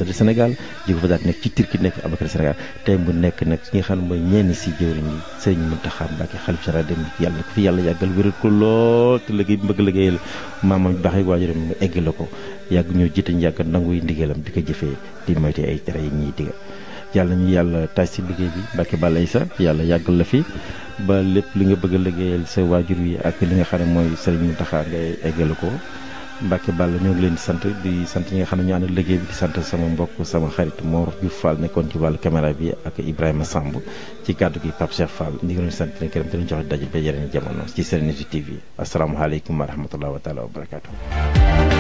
ambassadeur Sénégal jóge fa daal nekk ci Turquie nekk fi ambassadeur Sénégal tey mu nekk nag ki nga xam ne mooy ñenn si jëwriñ yi Serigne Mountakha Mbacké xalif général dem yàlla na ko fi yàlla yàggal wéral ko lool te liggéey bi bëgg liggéeyal maamam baax yi waajuram mu egg la ko yàgg ñoo jiite ñu yàgg nanguy ndigalam di ko jëfee di moyte ay tere yi ñuy digal yàlla ñu yàlla taaj si liggéey bi Mbacké Balla Aïssa yàlla yàggal la fi ba lépp li nga bëgg a liggéeyal sa waajur wi ak li nga xam ne mooy Serigne Mountakha ngay eggale ko Mbacké Balla ñoo ngi leen di sant di sant ñi nga xam ne ñu ànd liggéey bi di sant sama mbokk sama xarit Mor Diouf Fall nekkoon ci wàllu caméra bi ak Ibrahima Samb ci kàddu gi Pape Cheikh Fall ñu ngi leen di sant leen gërëm te leen joxe daje ba yeneen jamono ci Serenity TV asalaamaaleykum wa rahmatulah wa taala wa barakaatu.